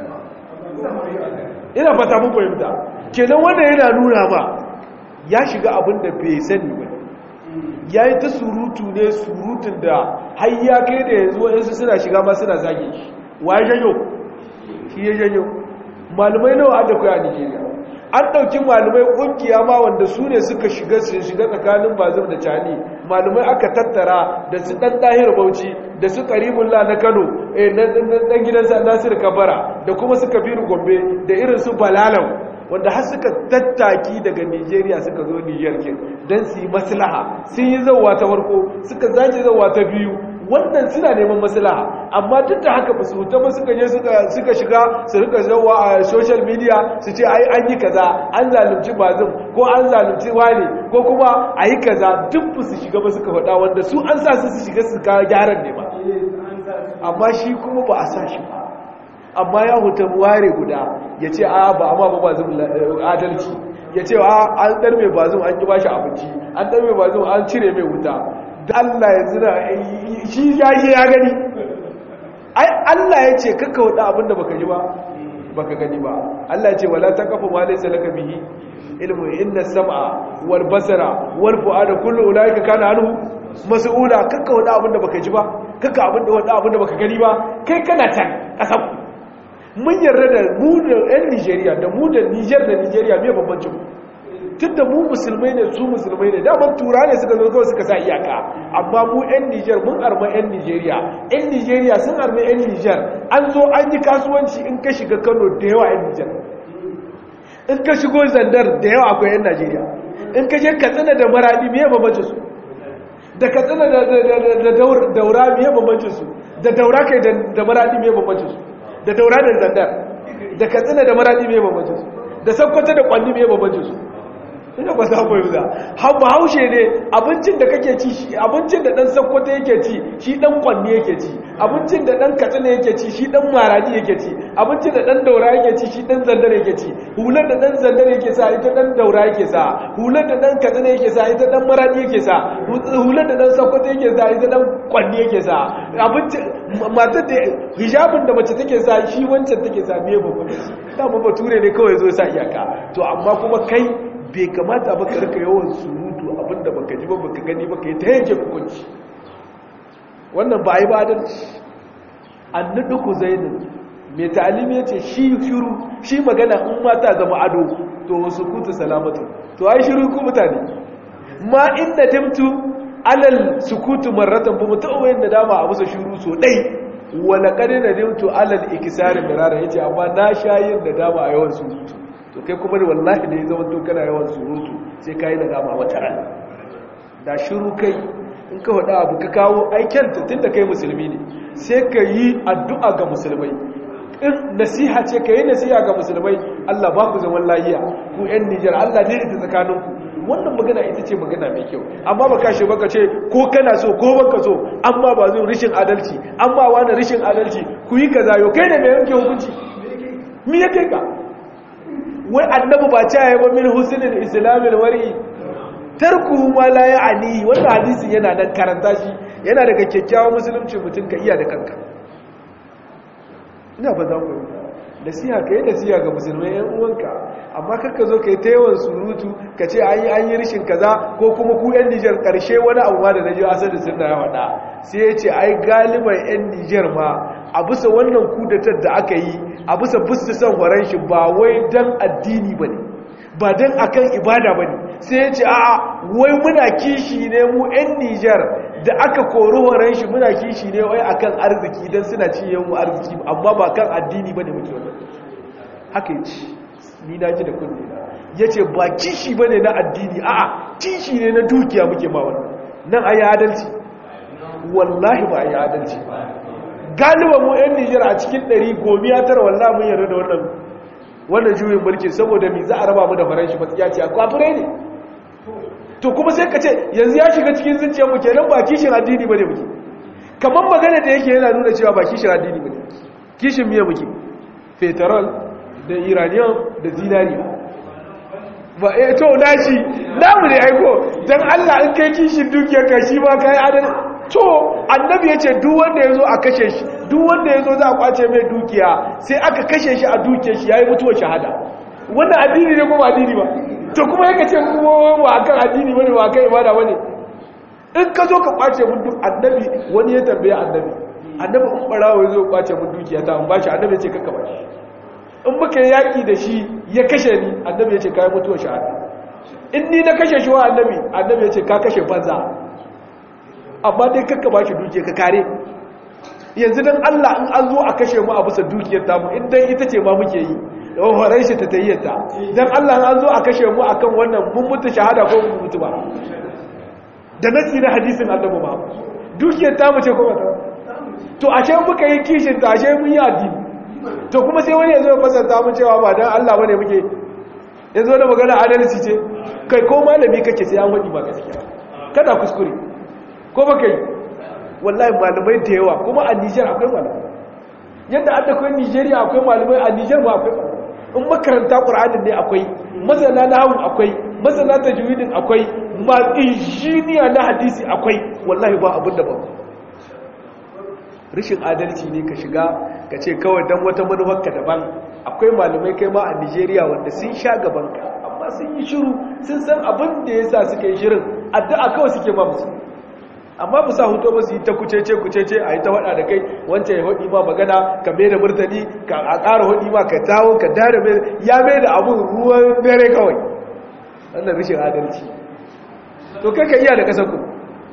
ina fata mun fahimta kenan wanda yana nuna ma ya shiga abin da bai sani ba ya yi ta surutu ne surutun da har ya kai da yanzu waɗansu suna shiga ma suna zage shi wa ya janyo shi ya janyo malumai nawa an da kuwa a nigeria an ɗauki malumai ƙungiya ma wanda su ne suka shiga su shiga tsakanin bazim da cani malumai aka tattara da su ɗan ɗahir bauchi da su ƙaribullah na kano ɗan gidan nasir kabara da kuma su kabiru gombe da irin su balalau wanda har suka tattaki daga nigeria suka zo niger ke don su yi maslaha sun yi zauwa ta farko suka zaje zauwa ta biyu wannan suna neman maslaha amma duk da haka ba su huta ba suka je suka shiga su rika zauwa a social media su ce ai an yi kaza an zalunci bazin ko an zalunci wane ko kuma a yi kaza duk ba su shiga ba suka faɗa wanda su an sa su su shiga su kawo gyaran ne ba amma shi kuma ba a sa shi ba amma ya huta ware guda ya ce a ba amma ba ba zun adalci ya ce a an ɗar mai ba zun an yi bashi abinci an ɗar mai ba zun an cire mai wuta da Allah ya zira shi ya shi ya gani ai Allah ya ce kakka wada abin da baka ji ba baka gani ba Allah ya ce wala taqafu ma laysa laka bihi ilmu inna sam'a wal basara wal fu'ada kullu ulaika kana anhu mas'ula kakka wada abin da baka ji ba kakka abin da wada abin da baka gani ba kai kana can kasan mun yarda da mu da 'yan nigeria da mu da niger da nigeria mai bambancin tun da mu musulmai ne su musulmai ne daman tura ne suka zo kawai suka sa iyaka amma mu 'yan niger mun arma 'yan nigeria 'yan nigeria sun arma 'yan niger an zo an yi kasuwanci in ka shiga kano da yawa 'yan niger in ka shigo zandar da yawa akwai 'yan nigeria in ka je katsina da maradi mai bambancin su da katsina da daura mai bambancin su da daura kai da maradi mai bambancin su da daura da zandar da katsina da maradi mai bambancin su da sakkwata da kwanni mai bambancin su ina ba za mu yi za haushe ne abincin da kake ci shi abincin da dan sakkwata yake ci shi dan kwanni yake ci abincin da dan katsina yake ci shi dan maradi yake ci abincin da dan daura yake ci shi dan zandar yake ci hular da dan zandar yake sa ita dan daura yake sa hular da dan katsina yake sa ita dan maradi yake sa hular da dan sakkwata yake sa ita dan kwanni yake sa abincin matar da hijabin da mace take sa shi wancan take sa me babban da ba bature ne kawai zo sa iyaka to amma kuma kai bai kamata ba karka yawan surutu abinda baka ji ba baka gani baka yi ta yanke hukunci wannan ba a yi ba adalci annudu ku zainin mai ta'alimi ya ce shi shiru shi magana in mata zama ado to wasu kutu salamatu to ai shiru ku mutane ma inda timtu alal sukutu marratan ba mutu wayan da dama a musa shiru so dai wala kadin da dimtu alal ikisarin da rara yace amma na shayin da dama a yawan surutu to kai kuma da wallahi da ya zama to kana yawan surutu sai kai da dama wata ran da shiru kai in ka faɗa abu ka kawo aiken tun da kai musulmi ne sai ka yi addu'a ga musulmai in nasiha ce ka yi nasiha ga musulmai Allah ba ku zaman lahiya ku ‘yan Nijar Allah ne ita tsakaninku wannan magana ita ce magana mai kyau amma ba kashe baka ce ko kana so ko baka so amma ba zo rishin adalci amma wani rishin adalci ku yi kaza yau kai ne mai yanke hukunci mi ya kai ka wai annabi ba ce ya ba min husnul islamil wari tarku ma la ya'ni wannan hadisi yana nan karanta shi yana daga kyakkyawan musulunci mutum ka iya da kanka ina ba za ku yi nasiha ka yi nasiha ga musulmai yan uwanka amma kakka zo ka yi ta yawan surutu ka ce an yi an yi rishin kaza ko kuma ku yan nijar karshe wani abu ma da na ji asali suna ya faɗa sai ya ce ai galiban yan nijar ma a bisa wannan kudatar da aka yi a bisa bisa son horon shi ba wai dan addini ba ne ba don akan ibada ba ne sai ya ce a'a wai muna kishi ne mu 'yan nijar da aka kori horon shi muna kishi ne wai akan arziki don suna ciye mu arziki amma ba kan addini ba ne muke wannan haka yi ci ni na ji da kunne ya ce ba kishi ba ne na addini a'a kishi ne na dukiya muke ma wannan nan a yi adalci wallahi ba a yi adalci ba galiba mu 'yan nijar a cikin ɗari gomiya tara wallahi mun yarda da wannan wannan juyin mulki saboda mi za a raba mu da faranshi matsiya ce a kwafirai ne to kuma sai ka ce yanzu ya shiga cikin zuciyarmu kenan ba kishin addini bane muke kamar magana da yake yana nuna cewa ba kishin addini bane kishin miya muke fetrol da iranian da zinariya ba eh to nashi namu ne aiko dan Allah in kai kishin dukiyar ka shi ba kai adal to annabi yace duk wanda yazo a kashe shi duk wanda yazo za a kwace mai dukiya sai aka kashe shi a dukiyar shi yayi mutuwar shahada wannan addini ne ko ba addini ba to kuma yake ce kuma ba akan addini bane ba akan ibada bane in ka zo ka kwace mun duk annabi wani ya tambaye annabi annabi in barawo ya zo kwace mun dukiya ta an bashi annabi ya ce kakka bashi in muka yaki da shi ya kashe ni annabi ya ce kai mutuwar shahada in ni na kashe shi wa annabi annabi ya ce ka kashe banza amma dai kakka bashi dukiya ka kare yanzu dan Allah in an zo a kashe mu a bisa dukiyar tamu in dan ita ce ma muke yi horon shi ta tayyata don Allah an zo a kashe mu akan wannan mun mutu shahada ko mun mutu ba da nasi na hadisin annabi ba dukiyar ta mace ko ta to ashe muka yi kishin ta ashe mun yi addini to kuma sai wani ya zo fasanta mun cewa ba dan Allah bane muke ya zo da magana adalci ce kai ko malami kake sai an wadi ba gaskiya kada kuskure ko baka yi wallahi malamai da yawa kuma a Niger akwai malamai yadda an da kai Nigeria akwai malamai a Niger ba akwai malamai in makaranta ƙura'anin ne akwai masana na hau akwai masana ta juwidin akwai ma injiniya na hadisi akwai wallahi ba abin da ba rashin adalci ne ka shiga ka ce kawai don wata manufarka daban akwai malamai kai ma a nigeria wanda sun sha gabanka amma sun yi shiru sun san abin da ya sa suka yi shirin addu'a kawai suke ma musu amma ba sa hutu ba su yi ta kucece kucece a yi ta hada da kai wancan ya hudi ma magana ka mai da murtani ka a ƙara hudi ma ka tawo ka dare mai ya mai da abun ruwan dare kawai wannan rashin adalci to kai ka iya da kasar ku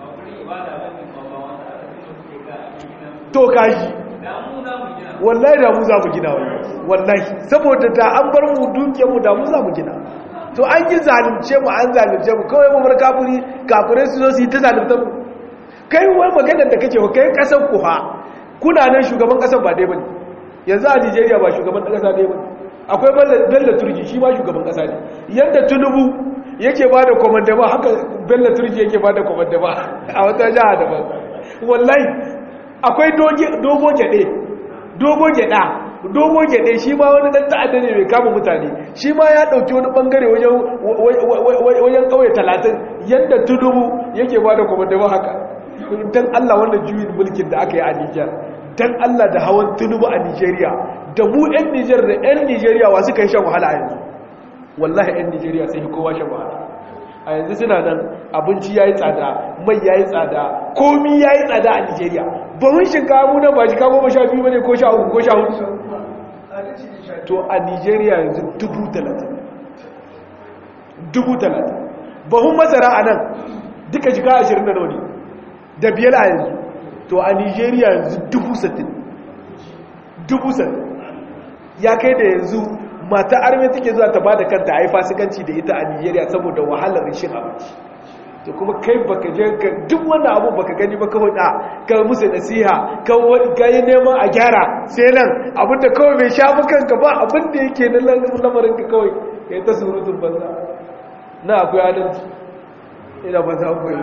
to kashi wallahi da mu za mu gina wallahi saboda da an bar mu dukiyar mu da mu za mu gina to an yi zalunce mu an zalunce mu kawai mu bar kafiri kafirai su zo su yi ta zaluntar mu kai wani maganar da kake kai kasar ku ha kuna nan shugaban kasar ba dai bane yanzu a Nigeria ba shugaban kasa dai bane akwai Bello Turji shi ma shugaban kasa ne yanda Tinubu yake bada komandama haka Bello Turji yake bada komandama a wata jiha daban wallahi akwai dogo gede dogo geda dogo gede shi ma wani dan ta'adda ne mai kama mutane shi ma ya dauki wani bangare wajen wajen kauye 30 yanda Tinubu yake bada komandama haka dan Allah wannan juyin mulkin da aka yi a Nijar dan Allah da hawan tunubu a Nijeriya da mu 'yan Nijar da 'yan Nijeriya wa suka yi shan wahala a yanzu wallahi 'yan Nijeriya sai yi kowa shan wahala a yanzu suna nan abinci ya yi tsada mai ya yi tsada komi ya yi tsada a Nijeriya ba mun shinkawa mu nan ba shi kawo ba sha biyu ba ne ko sha uku ko sha hudu to a Nijeriya yanzu dubu talatin dubu talatin bahun masara a nan duka jika ashirin da nauni da biyar a yanzu to a nigeria yanzu dubu satin dubu satin ya kai da yanzu mata arme take zuwa ta bada kanta a yi fasikanci da ita a nigeria saboda wahalar rashin abinci to kuma kai baka je ka duk wannan abu baka gani ba kawai da ka musu nasiha ka yi neman a gyara sai nan abinda kawai bai shafi kanka ba abinda yake na lamarin ka kawai ka yi ta surutun banza na akwai adalci ina ba za ku yi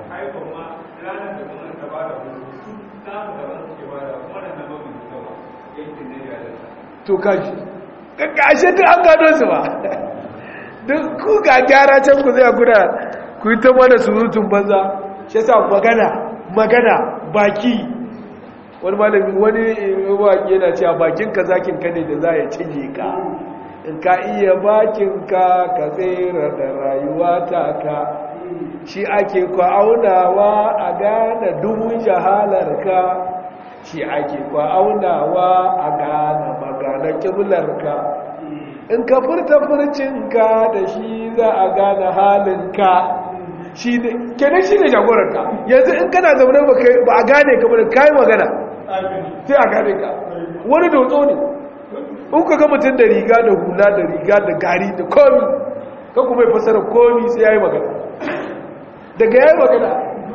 to kaji kashe duk an gano su ba duk ku ga gyara can ku zai guda ku yi ta mana surutun banza shi sa magana magana baki wani malami wani waki yana cewa bakinka zakinka ne da za ya cinye ka in ka iya bakinka ka tsere da rayuwa ta ka shi ake aunawa a gane dubun jahalarka shi ake aunawa a gane magana kiblarka in ka furta furcinka da shi za a gane halinka shi ne kenan shi ne jagoranka yanzu in kana zaune ba a gane ka bane kayi magana sai a gane ka wani dotso ne in ka ga mutum da riga da hula da riga da gari da komi kan kuma ya fasara komi sai ya yi magana daga ya yi magana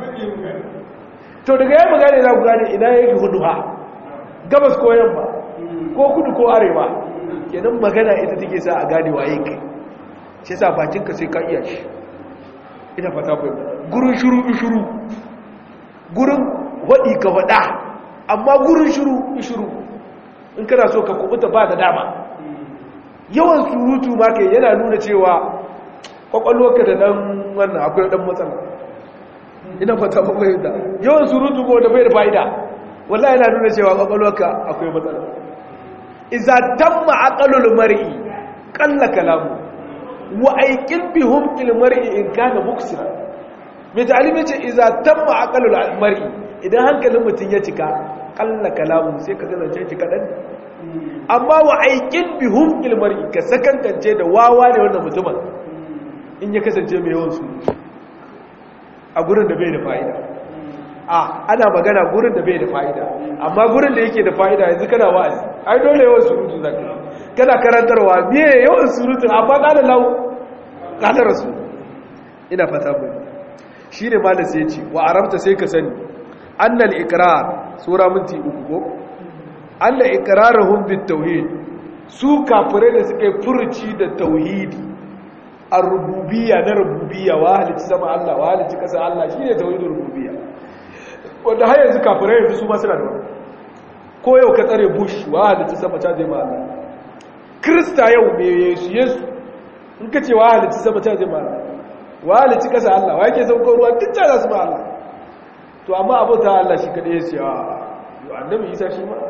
to daga ya yi magana za ku gane ina yake hudu ha gabas ko yamma ko kudu ko arewa kenan magana ita take sa a gane waye kai shi sa bakinka sai ka iya shi ina fata bai gurin shuru shuru gurin waɗi ka waɗa amma gurin shuru shuru in kana so ka kubuta ba da dama yawan surutu ma kai yana nuna cewa kwakwalwarka da dan wannan akwai dan matsala ina fata ba bai da yawan surutu ko da bai da fa'ida wallahi yana nuna cewa kwakwalwarka akwai matsala iza tamma aqalul mar'i qalla kalamu wa aikin bihum ilmar'i in kana muksira mai ta'alimi ce iza tamma aqalul mar'i idan hankalin mutum ya cika qalla kalamu sai ka zance ki kadan amma wa aikin bihum ilmar'i ka sakankance da wawa ne wannan mutumin in ya kasance mai yawan su a gurin da bai da fa'ida a ana magana gurin da bai da fa'ida amma gurin da yake da fa'ida yanzu kana wa'azi ai dole yawan surutu zaka kana karantarwa me yawan surutu amma kana lau kana rasu ina fata mu shine malam sai ce wa arabta sai ka sani annal iqrar sura minti uku ko anna iqraruhum bit tauhid su kafirai da suke furuci da tauhidi ar-rububiyya na rububiyya wa halitta sama Allah wa halitta kasa Allah shine tauhidur rububiyya wanda har yanzu kafirai yanzu su ma suna da wani ko yau ka tsare bush wa halitta sama ta zai ma Allah krista yau me yesu yesu in ka ce wa halitta sama ta zai ma Allah wa halitta kasa Allah wa yake sauko ruwa duk ta za su ma Allah to amma abota Allah shi kadai ya ce a yau annabi isa shi ma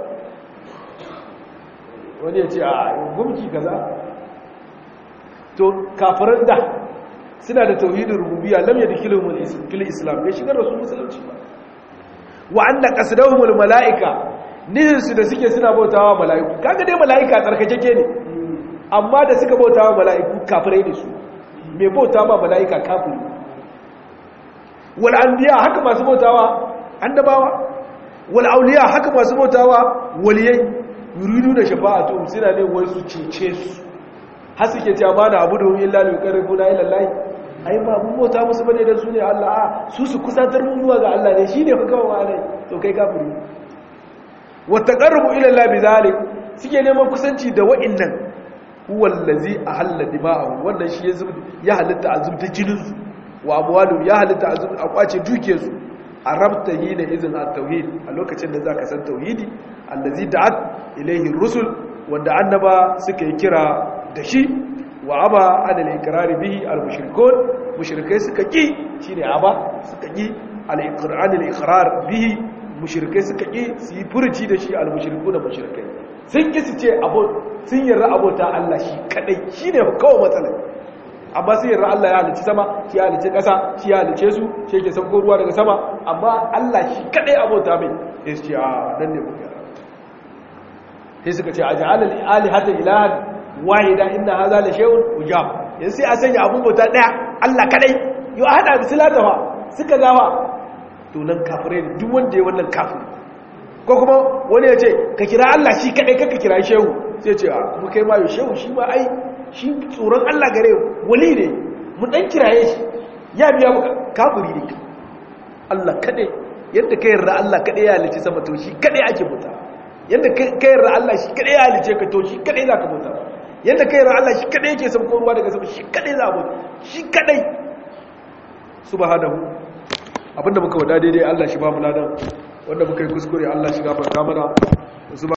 wani ya ce a gumki kaza to kafiran da suna da tauhidin rububiyya lam yadkhuluhum fil islam bai shigar da su musulunci ba wa anna qasdahumul malaika nihin su da suke suna bautawa malaiku kaga dai malaika tsarkakeke ne amma da suka bautawa malaiku kafirai ne su mai bauta ma malaika kafiri wal anbiya haka masu bautawa annabawa wal auliya haka masu bautawa waliyai yuridu da shafa'atu suna ne wai su cece su har suke cewa ma na abudu illa li yuqarribuna ila Allah ai ma mun bauta musu bane dan su ne Allah a su su kusantar mu zuwa ga Allah ne shine fa kawai ne to kai kafiri wa taqarrubu ila Allah bizalik suke neman kusanci da wa'annan huwa allazi ahalla dima'ahu wannan shi ya halitta azubta jinin su wa amwalu ya halitta azub a kwace duke su arabta yi da izin at-tauhid a lokacin da zaka san tauhidi allazi da'at ilayhi rusul wanda annaba suka yi kira da shi wa aba adal ikrari bihi al-mushrikun mushrikai suka ki shine aba suka ki al-iqrar al-iqrar bihi mushrikai suka ki su yi furuci da shi al-mushrikun da mushrikai sun ki su ce abo sun yarda abota Allah shi kadai shine kawai matsalar amma sai yarda Allah ya halice sama shi ya halice ƙasa shi ya halice su shi yake sauko ruwa daga sama amma Allah shi kadai abota mai sai su ce a nan ne muka sai suka ce aj'al al-alihata ilahan wahida inna hadha la shay'un ujab yanzu sai a sanya abun bauta daya Allah kadai yo a hada bisilata fa suka gawa to nan kafirai ne duk wanda ya wannan kafiri ko kuma wani ya ce ka kira Allah shi kadai kaka kira shehu sai ce a mu kai ma yo shehu shi ma ai shi tsoron Allah gare wali ne mu dan kiraye shi ya biya muka kafiri ne Allah kadai yadda kai yarda Allah kadai ya halice sama to shi kadai ake bauta yadda kai yarda Allah shi kadai ya halice ka to shi kadai zaka bauta yadda kai yarda Allah shi kadai yake sauko ruwa daga sama shi kadai za bauta shi kadai subhanahu abinda muka wada daidai Allah shi ba mu ladan wanda muka yi kuskure Allah shi gafarta mana